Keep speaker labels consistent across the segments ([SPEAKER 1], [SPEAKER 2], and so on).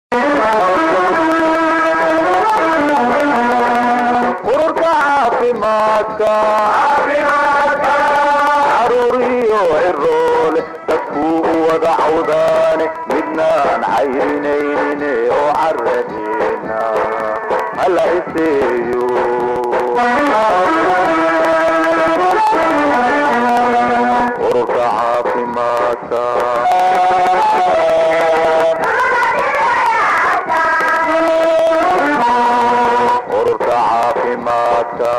[SPEAKER 1] ururka caafimaadka caruuriyo ciroole dadkuu u wada cawdaane midnaan cayrinaynin oo caradeena hala iseeyo ururka caafimaadka ururka caafimaadka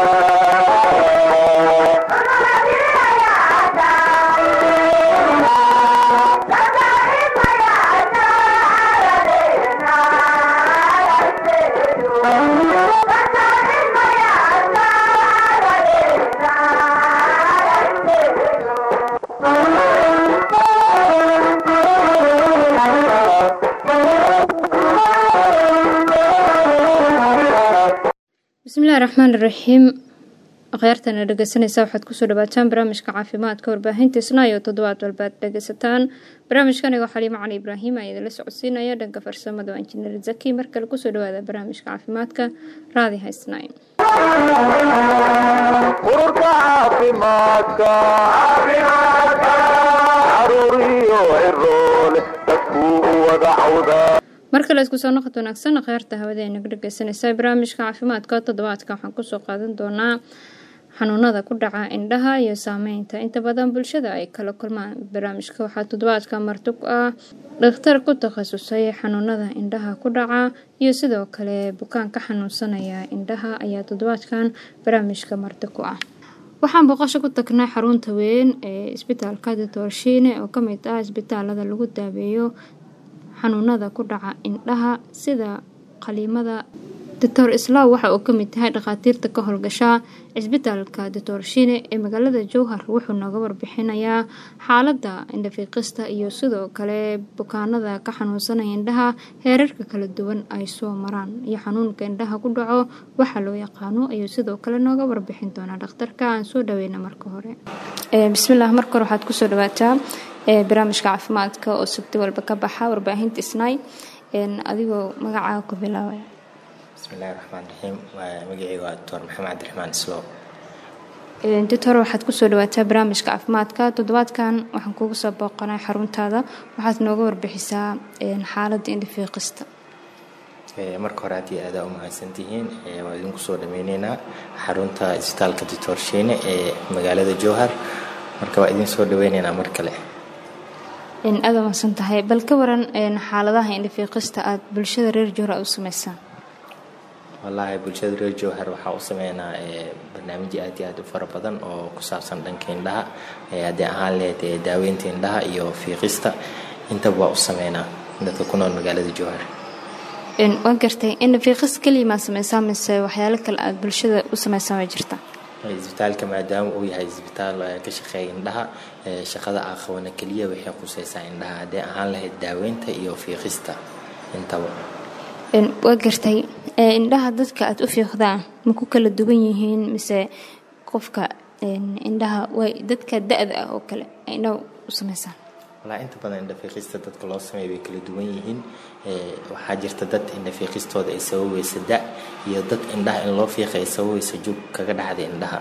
[SPEAKER 2] bismillahi raxmaan iraxiim akhyaartana dhegeysanaysa waxaad kusoo dhawaataan barnaamijka caafimaadka warbaahinta isnaayo toddobaad walbaad dhegeysataan barnaamijkan igoo xaliimo cali ibraahim ayaa idinla socodsiinaya dhanka farsamada waa injineer zaki mar kale kusoo dhawaada barnaamijka caafimaadka raadi haysnayn
[SPEAKER 1] ururka caafimaadka caruuriyo ciroole dadkuu u wada cawdaa
[SPEAKER 2] mar kale isku soo noqod wanaagsan akhyaarta hawada ay naga dhegeysanaysaa barnaamijka caafimaadka toddobaadka waxaan kusoo qaadan doonaa xanuunada ku dhaca indhaha iyo saameynta inta badan bulshada ay kala kulmaan barnaamijka waxaa toddobaadka marti ku ah dhakhtar ku takhasusay xanuunada indhaha ku dhaca iyo sidoo kale bukaan ka xanuunsanaya indhaha ayaa toddobaadkan barnaamijka marti ku ah waxaan booqasho ku tagnay xarunta weyn ee isbitaalka ditorshiine oo kamid ah isbitaalada lagu daaweeyo xanuunada ku dhaca indhaha sida qaliimada doctor islaaw waxa uu kamid tahay dhakhaatiirta ka howlgashaa cisbitaalka doctor shine ee magaalada jowhar wuxuu nooga warbixinayaa xaalada indhafiiqista iyo sidoo kale bukaanada ka xanuunsanaya indhaha heerarka kala duwan ay soo maraan iyo xanuunka indhaha ku dhaco waxa loo yaqaano ayuu sidoo kale nooga warbixin doonaa dhakhtarka aan soo dhaweyna marka hore bismillaah marka hore waxaad kusoo dhawaataa barnaamijka caafimaadka oo sabti walba ka baxa warbaahinta isnay adigoo magacaaga ku bilaabaya
[SPEAKER 3] bismillahi raxmaan raxiim magaceyga waa doctor maxamed cabdiraxmaan islow
[SPEAKER 2] doctor waxaad kusoo dhawaataa barnaamijka caafimaadka toddobaadkan waxaan kugu soo booqanay xaruntaada waxaad nooga warbixisaa xaaladda indhafiiqista
[SPEAKER 3] marka hore haddii aadaa u mahadsantihiin waa idinku soo dhameyneynaa xarunta isbitaalka doctor shiine ee magaalada jowhar marka waa idin soo dhaweyneynaa mar kale
[SPEAKER 2] aada mahadsan tahay bal ka waran xaaladaha indhafiiqista aada bulshada reer jowhar aad u sameysaan
[SPEAKER 3] wallaahi bulshada reer jowhar waxaa u sameynaa barnaamijyo aad iyo aad u fara badan oo ku saabsan dhanka indhaha haddii ahaan lehed daaweynta indhaha iyo fiiqista intaba waa u sameynaa dadka ku nool magaalada jowhar
[SPEAKER 2] waa gartay indhafiiqis keliya maa sameysaa mise waxyaalo kale aada bulshada u sameysaan way jirtaa
[SPEAKER 3] isbitaalka maadaama uu yahay isbitaal ka shaqeeya indhaha shaqada aqabana keliya waxay quseysaa indhaha haddii ahaan lahayd daaweynta iyo fiiqista intaba
[SPEAKER 2] waa gartay indhaha dadka aada u fiiqdaan ma ku kala duwan yihiin mise qofka indhaha way dadka da-da ah oo kale indhaha u sameysaan
[SPEAKER 3] walaa inta badan indhafiiqista dadka loo sameeya way kala duwan yihiin waxaa jirta dad indhafiiqistooda ay sababaysa da iyo dad indhaha in loo fiiqa ay sababaysa jug kaga dhacda indhaha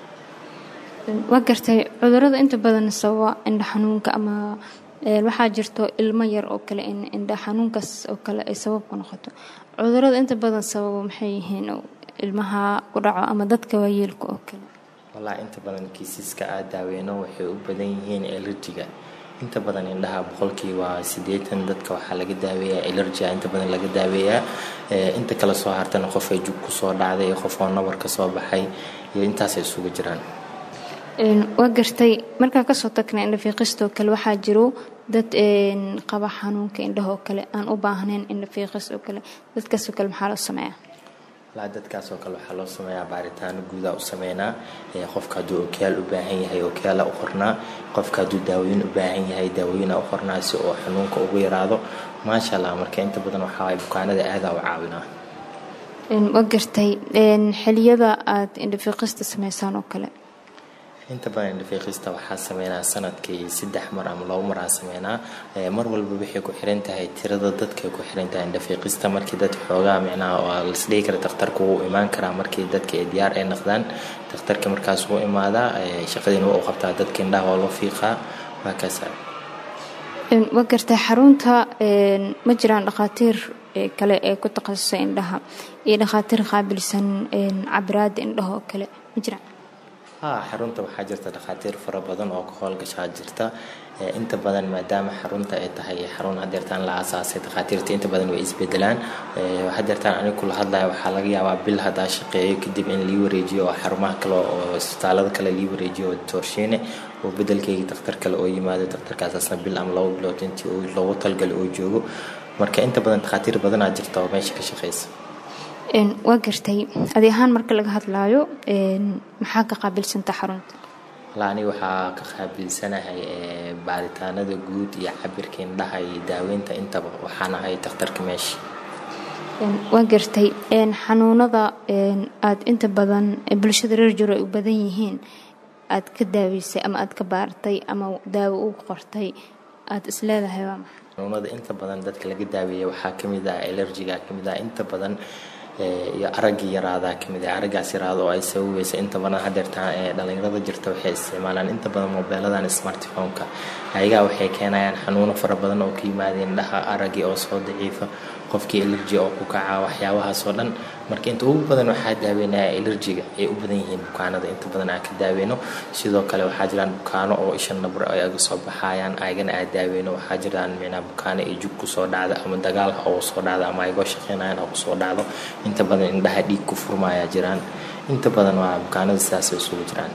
[SPEAKER 2] waa gartay cudurada inta badan sababa indha xanuunka ama waxaa jirto ilmo yar oo kale in indha xanuunkaas oo kale ay sabab ku noqoto cudurada inta badan sababo maxay yihiin ilmaha ku dhaco ama dadka waayeelka oo kale
[SPEAKER 3] walaa inta badan kiisiska aad daaweyno waxay u badan yihiin elerjiga inta badan indhaha boqolkiiba siddeetan dadka waxaa laga daaweeyaa elergia inta badan laga daaweeyaa inta kale soo hartana qof ay jug kusoo dhacday qof oo nabar ka soo baxay iyo intaasay isugu jiraan
[SPEAKER 2] waa gartay markaa kasoo tagnay indhafiiqistoo kale waxaa jiro dad qaba xanuunka indhaha oo kale aan u baahnayn indhafiiqis oo kale dadkaasoo kale maxaa loo sameeyaa
[SPEAKER 3] walaa dadkaasoo kale waxaa loo sameeyaa baaritaano guudaa u sameynaa qofka hadduu okiyaal u baahan yahay okiyaala u qornaa qofka hadduu daawoyin u baahan yahay daawooyina u qornaa si oo xanuunka ugu yaraado maasha allah marka inta badan waxaa bukaanada aadaa u caawinaa
[SPEAKER 2] waa gartay xiliyada aada indhafiiqista sameysaan oo kale
[SPEAKER 3] inta badan indhafiiqista waxaa sameynaa sanadkii saddex mar ama labo mar aa sameynaa mar walba waxay ku xiran tahay tirada dadkay ku xiran tahay indhafiiqista markii dad xoogaa micnaha waa lasdhihi kara dakhtarka wuu imaan karaa markii dadka ay diyaar ay noqdaan dakhtarka markaas wuu imaadaa shaqadiina waa u qabtaa dadka indhaha waa loo fiiqaa waa kaasa
[SPEAKER 2] waa gartay xarunta ma jiraan dhakhaatiir kale ee ku takhasusay indhaha iyo dhakhaatiir qaabilsan cabiraada indhaha oo kale ma jiraan
[SPEAKER 3] ha xarunta waxaa jirta dhakhaatiir fara badan oo ka howlgashaa jirta inta badan maadaama xarunta ay tahay xarun hadeertaan la aasaasay dhakhaatiirta inta badan way isbedelaan hadeertaan aniga kula hadlaya waxaa laga yaabaa bil haddaa shaqeeyo kadib in lii wareejiyo oo xarumaha kale oo isbitaalada kale lii wareejiyo toorshiine oo bedelkeyga dakhtar kale oo yimaado dakhtarkaasasna bil ama labo bilood intii loogu talgalo oo joogo marka inta badan dhakhaatiir badanaa jirta oo meesha ka shaqeysa
[SPEAKER 2] waa gartay adi ahaan marka laga hadlaayo maxaa ka qaabilsanta xarunta
[SPEAKER 3] wallaa aniga waxaa ka qaabilsanahay baaritaanada guud iyo cabirka indhaha iyo daaweynta intaba waxaan ahay dakhtarka meesha
[SPEAKER 2] waa gartay xanuunada aada inta badan bulshada reer jiro ay u badan yihiin aada ka daaweysay ama aada ka baartay ama daawo u qortay aada isleedahay waa maxay
[SPEAKER 3] xanuunada inta badan dadka laga daaweeya waxaa kamid ah elergiga kamid ah inta badan iyo araggii yaraadaa kamid ah araggaas yaraada oo ay sababaysa inta badan hadeertaan ee dhalinyarada jirta waxay isticmaalaan inta badan mobeeladan smartphone-ka ayagaa waxay keenayaan xanuuno fara badan oo ka yimaadeen indhaha araggii oo soo daciifa qofkii elerji oo ku kaca waxyaabahaas oo dhan marka inta ugu badan waxaa daaweynaya elerjiga ay u badan yihiin bukaanada inta badan aan ka daaweyno sidoo kale waxaa jiraan bukaano oo isha nabro ay aga soo baxayaan ayagana aa daaweyno waxaa jiraan micnaa bukaano ay jug kusoo dhacda ama dagaal ha ugu soo dhacda ama aygoo shaqeynayaan ha kusoo dhacdo inta badan indhaha dhiig ku furmaya jiraan inta badan waa bukaanada sidaasay isugu jiraan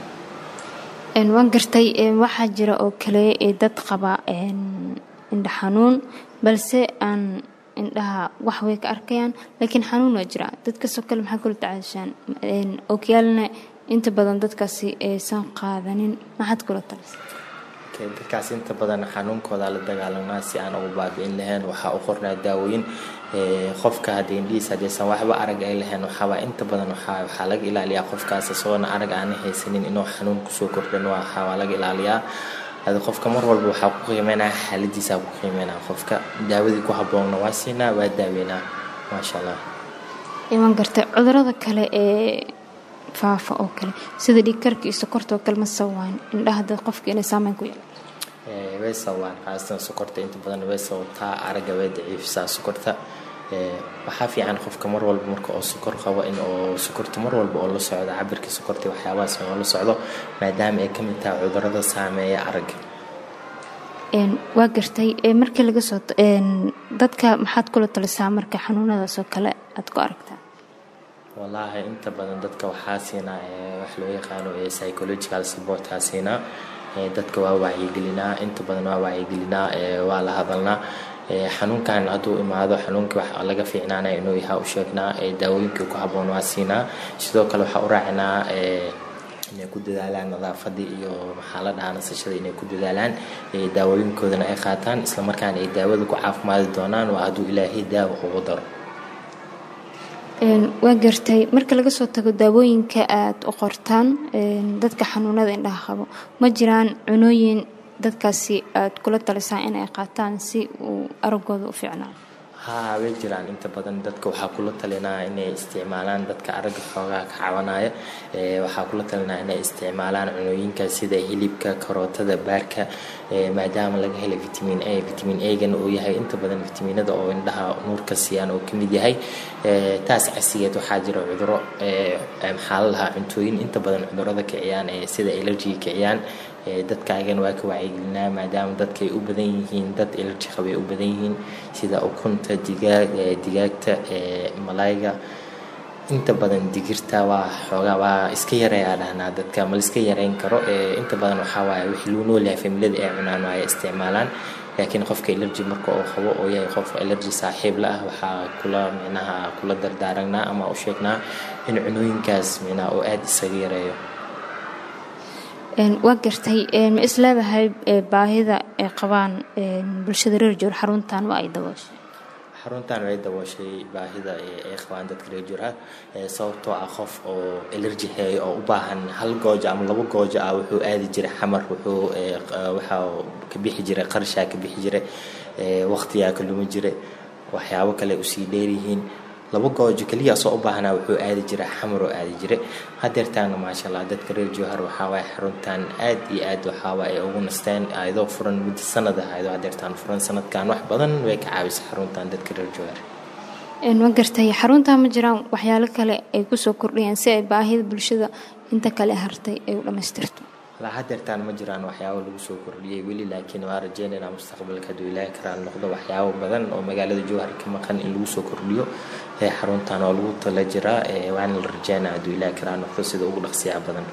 [SPEAKER 2] waan gartay waxaa jira oo kale dad qaba indha xanuun balse aan indhaha wax way ka arkayaan laakiin xanuun waa jira dadkaasoo kale maxaa kula tacaashaan okyaalna inta badan dadkaasi aysan qaadanin maxaad kula talisa
[SPEAKER 3] dadkaas inta badan xanuunkooda la dagaalamaa si aan ugu baabi'in lahayn waxaa u qornaa daawooyin qofka haddii indhihiis haddaysan waxba arag ay lahayn waxaaba inta badan waxaa laga ilaaliyaa qofkaas isagoona arag aana haysanin inuu xanuun kusoo kordhan waa laga ilaaliyaa hada qofka mar walba waxaa ku qiimeynaa xaaladiisaa ku qiimeynaa qofka daawadii ku habboonna waa siinaa waa daaweynaa maasha allah
[SPEAKER 2] iman gartay cudurada kale ee faafa oo kale sida dhiigkarka iyo sokorta oo kale ma sawaan indhaha dad qofka inay saameyn ku yeelan
[SPEAKER 3] way sawaan qaasatan sokorta inta badan way sababtaa aragga way daciifisaa sokorta waxaa fiican qofka mar walba marka oo sokor qabo in oo sokorta mar walba oo la socdo cabirka sokorta waxyaabahaas oo la socdo maadaama ay kamid tahay cudurada saameeya aragga
[SPEAKER 2] waa gartay markii laga soo dadka maxaad kula talisaa marka xanuunadaas oo kale aad ku aragtaa
[SPEAKER 3] wallaahi inta badan dadka waxaa siinaa wax loo yaqaano psychological supportaa siinaa dadka waa wacyigelinaa inta badan waa wacyigelinaa waa la hadalnaa xanuunkan hadduu imaado xanuunkii wax laga fiicnaanaya inuu yahaa u sheegnaa daawooyinkii ku habboon waa siinaa sidoo kale waxaa u raacinaa inay ku dadaalaan nadaafadii iyo maxaa la dhahaa nasashada inay ku dadaalaan daawooyinkoodana ay qaataan islamarkaana ay daawada ku caafimaadi doonaan waa hadduu ilaahay daawo ugu daro
[SPEAKER 2] waa gartay marka laga soo tago daawooyinka aada u qortaan dadka xanuunada indhaha qabo ma jiraan cunooyin dadkaasi aada kula talisaan inay qaataan si uu aragooda u fiicnaado
[SPEAKER 3] haa way jiraan inta badan dadka waxaa kula talinaa inay isticmaalaan dadka aragga xoogaa ka cabanaya waxaa kula talinaa inay isticmaalaan cunooyinka sida hilibka karootada baarka maadaama laga helay vitamin a vitamin a-gana uu yahay inta badan vitamiinada oo indhaha nuurka siiyaan oo kamid yahay taas casigeed waxaa jira cuduro maxaa la lahaa cuntooyin inta badan cudurada kiciyaan sida elergiga kiciyaan dadkaagana waa ka wacyigelinaa maadaama dadkay u badan yihiin dad elerji qabay u badan yihiin sida ukunta digaag digaagta malayga inta badan digirta waa xoogaa waa iska yareeyaa dhahnaa dadka ma liska yareyn karo inta badan waxaa waaye wixii lagu noolyahay familada ay cunaan waaye isticmaalaan laakiin qofka elerji marka uu qabo oo yahay qof elerji saaxiib la ah waxaa kula micnaha kula dardaaragnaa ama u sheegnaa in cunooyinkaas micnaha oo aada isaga yareeyo
[SPEAKER 2] waa gartay ma isleedahay baahida ay qabaan bulshada reer joor xaruntan waa ay dabooshay
[SPEAKER 3] xaruntan way dabooshay baahida ay qabaan dadka reer jurha sababtoo ah qof oo elerji heeyo oo u baahan hal goojo ama labo goojo ah wuxuu aadi jiray xamar wuxuu waxaa ka bixi jiray qarshaa ka bixi jiray waqtiyaa ka lumi jiray waxyaabo kale usii dheeryihiin laba goojo keliya soo u baahnaa wuxuu aadi jiray xamar oo aadi jiray hadeertaana maasha allah dadka reer jowhar waxaawaay xaruntan aad iyo aad waxaawaa ay ugu nasteen ayadoo furan muddo sanad ah ayadoo hadeertaan furan sanadkan wax badan way ka caawisay xaruntan dadka reer jowhar
[SPEAKER 2] ma gartay xaruntaa ma jiraan waxyaalo kale ay kusoo kordhayaan si ay baahida bulshada inta kale hartay ay u dhammaystirto
[SPEAKER 3] ilaa hadeertaan ma jiraan waxyaabo lagu soo kordhiyay weli laakiin waa rajeynaynaa mustaqbalka hadduu ilaahi karaan noqdo waxyaabo badan oo magaalada jowhar ka maqan in lagu soo kordhiyo ee xaruntan oo lagu tala jiraa waana la rajeynaa hadduu ilaahi karaan noqdo sida ugu dhaqsiyaha badan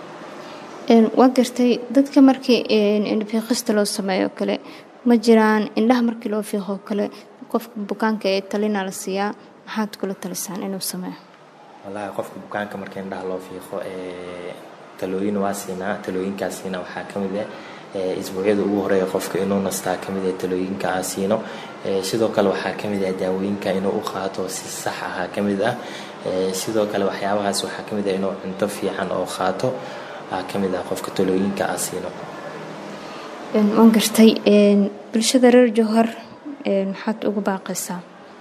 [SPEAKER 2] waa gartay dadka markii fiiqista loo sameeyo kale ma jiraan indhaha markii loo fiiqoo kale qofka bukaanka ee talina la siiyaa maxaad kula talisaan inuu sameeyo
[SPEAKER 3] wallaahi qofka bukaanka marka indhaha loo fiiqo talooyin waa siinaa talooyinkaasiina waxaa ka mid ah isbuucyada ugu horeeya qofka inuu nastaa ka mid ah talooyinka aan siino sidoo kale waxaa ka mid ah daawooyinka inuu u qaato si sax ahaa ka mid ah sidoo kale waxyaabahaas waxaa ka mid ah inuu cunto fiican oo qaato aa ka mid ah qofka talooyinka aan siino
[SPEAKER 2] waan gartay bulshada reer jowhar maxaad ugu baaqaysaa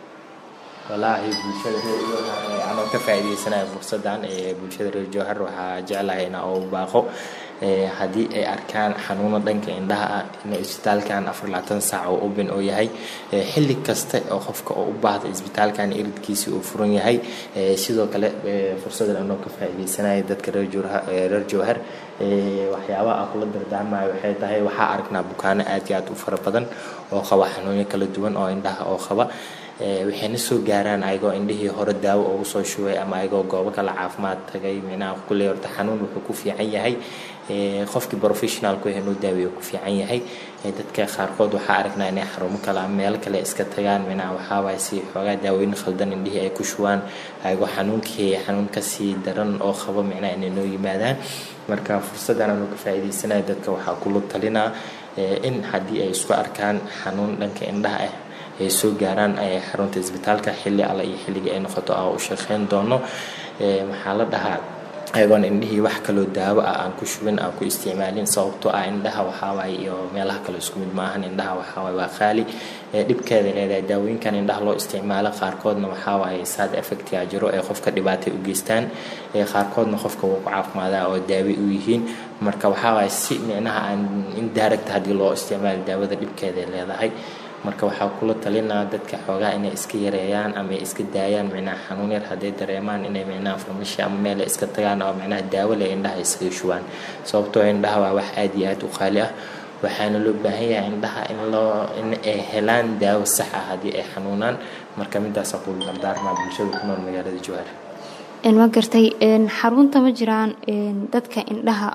[SPEAKER 3] wallaahi bulshada reer jowhar anoo ka faa'iidaysanaya fursaddan ee bulshada reer jowhar waxaa jeclahay inaa ugu baaqo haddii ay arkaan xanuuno dhanka indhaha ah in isbitaalkan afar labaatan saac oo open oo yahay xilli kasta oo qofka oo u baahda isbitaalkan iridkiisi uu furan yahay sidoo kale fursadan anoo ka faa'iidaysanaya dadka reer jowhar waxyaabaha aan kula dardaarmayo waxay tahay waxaa aragnaa bukaano aad iyo aad u fara badan oo qaba xanuunyo kala duwan oo indhaha oo qaba waxayna soo gaaraan ayagoo indhihii hore daawo ugu soo shubay ama ayagoo goobo kale caafimaad tagay minaha kulley horta xanuun wuxuu ku fiican yahay qofkii professionalku inuu daaweeyo ku fiican yahay dadka qaarkood waxaa aragnaa inay xarumo kale ama meelo kale iska tagaan minaha waxaawaay si xoogaa daawooyin khaldan indhihii ay ku shubaan ayagoo xanuunkii xanuun kasii daran oo qabo micnaha inay noo yimaadaan marka fursaddan aanu ka faa'iidaysanaya dadka waxaa kula talinaa in haddii ay isku arkaan xanuun dhanka indhaha ah ay soo gaaraan xarunta isbitaalka xilli alle iyo xilligii ay noqoto aan u shaqeyn doono maxaa la dhahaa ayagoon indhihii wax kaloo daawo ah aan ku shubin aan ku isticmaalin sababtoo ah indhaha waxaawaay iyo meelaha kale isku mid maahan indhaha waxaawaay waa qaali dhibkeeda leedahay daawooyinkan indhaha loo isticmaalo qaarkoodna waxaawaay sad effectia jiro ee qofka dhibaatay u geystaan qaarkoodna qofka wuu ku caafimaadaa oo daawi u yihiin marka waxaawaay si micnaha aan indirect haddii loo isticmaalo daawada dhibkeeda leedahay marka waxaa kula talinaa dadka xoogaa inay iska yareeyaan ama ay iska daayaan micnaha xanuun yar hadday dareemaan inay micnaha farmashi ama meel ay iska tagaan oo micnaha daawo leh indhaha iskaga shubaan sababtoo indhaha waa wax aad iyo aad u qaali ah waxaana loo baahan yahay indhaha in loo in ay helaan daawo sax ah haddii ay xanuunaan marka midaasaa kula dardaarmaa bulshada ku nool magaalada jowhar
[SPEAKER 2] waa gartay xarunta ma jiraan dadka indhaha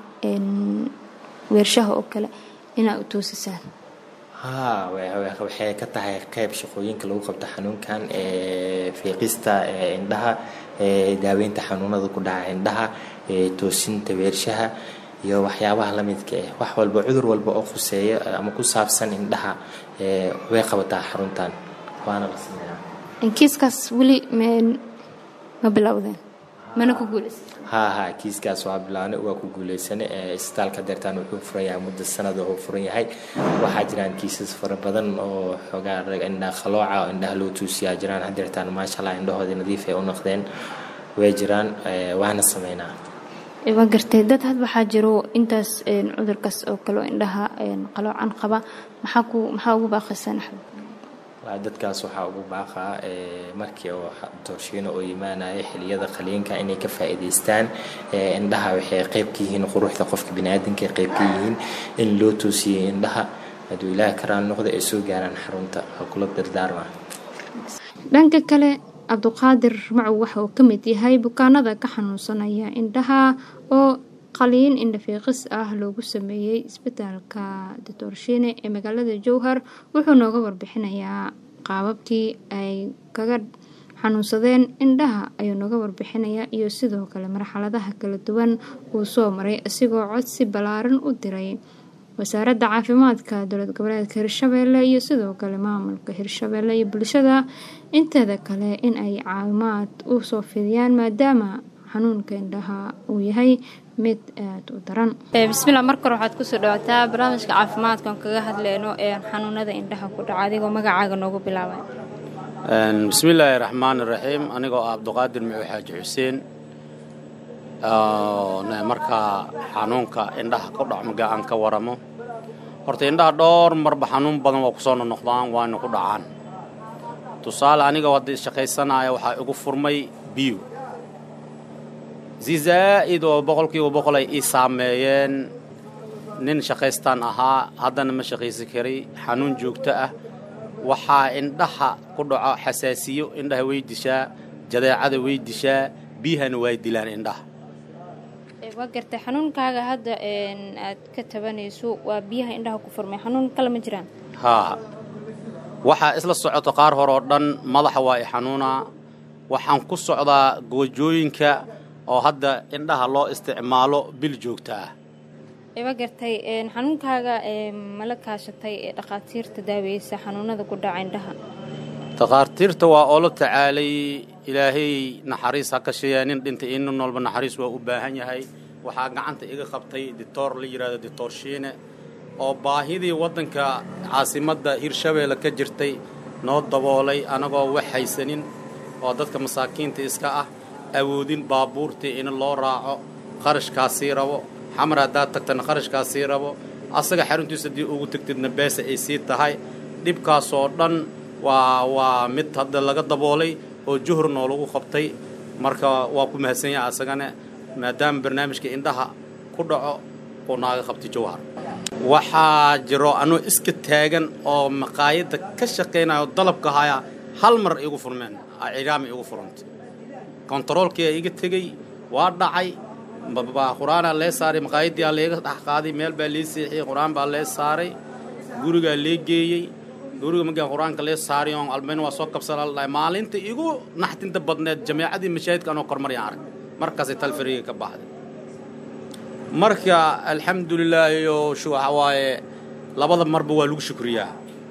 [SPEAKER 2] weershaha oo kale inaa u toosisaan
[SPEAKER 3] haa waxay ka tahay qayb shaqooyinka lagu qabto xanuunkan fiiqista indhaha daaweynta xanuunada ku dhaca indhaha toosinta weershaha iyo waxyaabaha lamidka ah wax walba cudur walba oo khuseeya ama ku saabsan indhaha way qabataa xaruntan waana la sameeyaa
[SPEAKER 2] kiiskaas weli ma bilowdeen mana ku guulaysa
[SPEAKER 3] haa haa kiiskaas waa bilaabnay waa ku guuleysane isbitaalka deertaan wuxuu furan yahay muddo sanad oo furan yahay waxaa jiraan kiisas fara badan oo xoogaa rag indhaha qalooca oo indhaha loo tuusiyaa jiraan hadeertaan maasha allah indhahoodii nadiif ay u noqdeen way jiraan waana sameynaa
[SPEAKER 2] waa gartay dad had waxaa jiro intaas cudurkaas oo kale oo indhaha qaloocan qaba maxaa ku maxaa ugu baaqaysaan axmed
[SPEAKER 3] dadkaas waxaa ugu baaqaa markii oo doorshiino oo imaanaya xiliyada qaliinka inay ka faa'iidaystaan indhaha waxay qayb ka yihiin quruxda qofka biniaadanka ay qayb ka yihiin in loo toosiyey indhaha hadduu ilaaha karaan noqda ay soo gaaraan xarunta ha kula dardaarma
[SPEAKER 2] dhanka kale cabduqaadir macow waxa uu ka mid yahay bukaanada ka xanuunsanaya indhaha oo qaliin indhafiiqis ah loogu sameeyey isbitaalka ditorshiine ee magaalada jowhar wuxuu nooga warbixinayaa qaababkii ay kaga xanuunsadeen indhaha ayuu nooga warbixinayaa iyo sidoo kale marxaladaha kala duwan uu soo maray isigoo codsi ballaaran u diray wasaaradda caafimaadka dowlad goboleedka hirshabeelle iyo sidoo kale maamulka hirshabeelle iyo bulshada inteeda kale in ay caawimaad u soo fidiyaan maadaama xanuunka indhaha uu yahay mid aada u daran bismillah marka hore waxaad kusoo dhawaataa barnaamijka caafimaadkan kaga hadleyno ee xanuunada indhaha ku dhaca adigoo magacaaga noogu bilaabay
[SPEAKER 4] bismillaahi raxmaani raxiim anigoo ah abduqaadir muxuu xaaji xuseen markaa xanuunka indhaha ku dhacmaga aan ka waramo horta indhaha dhowr marba xanuun badan waa kusoo nonoqdaan waana ku dhacaan tusaale anigoo hadda shaqaysanaya waxaa igu furmay biyo si zaa'id oo boqolkiiba boqol ay ii saameeyeen nin shaqaystaan ahaa haddana ma shaqaysan karay xanuun joogto ah waxaa indhaha ku dhaco xasaasiyo indhaha way dishaa jadeecada way dishaa biyahana way dilaan indhaha
[SPEAKER 2] waa gartay xanuunkaaga hadda aad ka tabanayso waa biyaha indhaha ku furmay xanuun kale ma jiraan
[SPEAKER 4] haa waxaa isla socoto qaar hore oo dhan madaxa waa i xanuunaa waxaan ku socdaa goojooyinka oo hadda indhaha loo isticmaalo bil joogta ah
[SPEAKER 2] waa gartay xanuunkaaga mala kaashatay ee dhakhaatiirta daaweysa xanuunada ku dhaca indhaha
[SPEAKER 4] takhaatiirta waa oo la tacaalay ilaahay naxariis ha ka sheeyaa nin dhintay iyo nin walba naxariis waa u baahan yahay waxaa gacanta iga qabtay dictoor la yidhahdo dictoor shiine oo baahidii waddanka caasimadda hirshabeelle ka jirtay noo daboolay anagoo wax haysanin oo dadka masaakiinta iska ah awoodin baabuurtii in loo raaco qarashkaasii rabo xamar haddaad tagtana qarashkaasii rabo asaga xaruntiisa haddii ugu tegtidna beesa ay sii tahay dhibkaasoo dhan waa waa mid hadda laga daboolay oo juhur noolagu qabtay marka waa ku mahadsan yahay asagana maadaama barnaamijka indhaha ku dhaco uu naaga qabtay jawhar waxaa jiro anuu iska taagan oo maqaayadda ka shaqaynayo dalabka haya hal mar igu furmeen cidaama igu furantay kontaroolkiia iga tegey waa dhacay qur-aanaa lee saaray maqaayaddiiaa leega dhex qaaday meel baa lee seexiyey qur-aan baa lee saaray gurigaa lee geeyey guriga markaan qur-aanka lee saaray oon almayn waa soo kabsala la dhahay maalinta igu naxtinta badneed jameecadii mashaahidka anoo kormaryaan arag markaasay talfariga ka baxday marka alxamdulilaahi oo shu waxa waaye labada marba waa lagu shukriyaa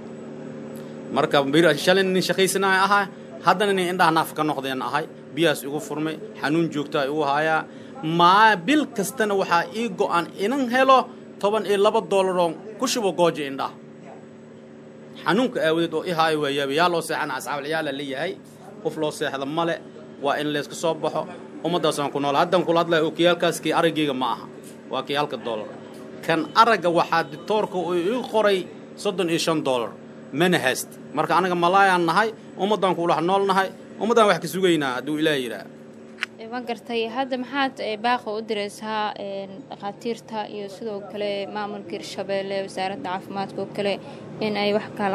[SPEAKER 4] marka shalay nin shaqaysanaya ahaa haddana nin indhaha naaf ka noqdeen ahay biyahaas igu furmay xanuun joogtaa igu hayaa maa bil kastana waxaa ii go'an inan helo toban iyo laba dollaroon ku shubo gooja indhaha xanuunka aawadeed oo i haayo waa yaaba yaa loo seexana asxaabulciyaala leeyahay qof loo seexda male waa in layska soo baxo ummaddaasaan ku nool haddaan kula hadlaya okiyaalkaas kii araggayga ma aha waa kii halka dollar kan aragga waxaa ditoorka uu ii qoray soddon iyo shan dollar mana hayst marka anaga malaayaan nahay ummaddaan kuulax nool nahay ummaddaan wax ka sugaynaa hadduu ilaah yidhaah
[SPEAKER 2] ma gartay hadda maxaad baaqa u diraysaa dhakhaatiirta iyo sidoo kale maamulka hirshabeelle wasaaradda caafimaadka oo kale in ay wax kala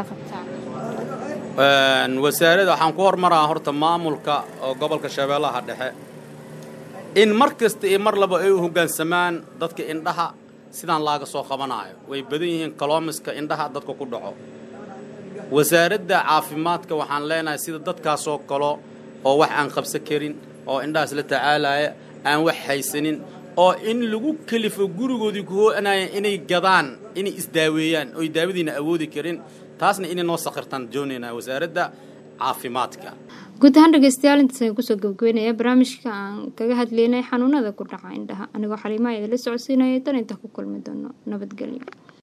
[SPEAKER 2] qabtaan
[SPEAKER 4] wasaaradda waxaan ku hormaraa horta maamulka oo gobolka shabeellaha dhexe in mar kasta iyo mar laba ay u hoggaansamaan dadka indhaha sidaan laaga soo qabanaayo way badan yihiin kaloomiska indhaha dadka ku dhaco wasaaradda caafimaadka waxaan leenahay sida dadkaasoo kalo oo wax aan qabsan karin oo indhahaas la tacaalaya aan wax haysanin oo in lagu kelifo gurigoodii kuhoanaya inay gadaan inay isdaaweeyaan oy daawadiina awoodi karin taasna inay noo sakhirtaan doonaynaa wasaaradda caafimaadka
[SPEAKER 2] guud ahaan dhegeystayaal intaas ayaan kusoo gabagabeynaya barnaamijka aan kaga hadleynay xanuunada ku dhaca indhaha anigoo xaliimaha idinla socodsiinaya dan inta ku kulmi doono nabadgelyo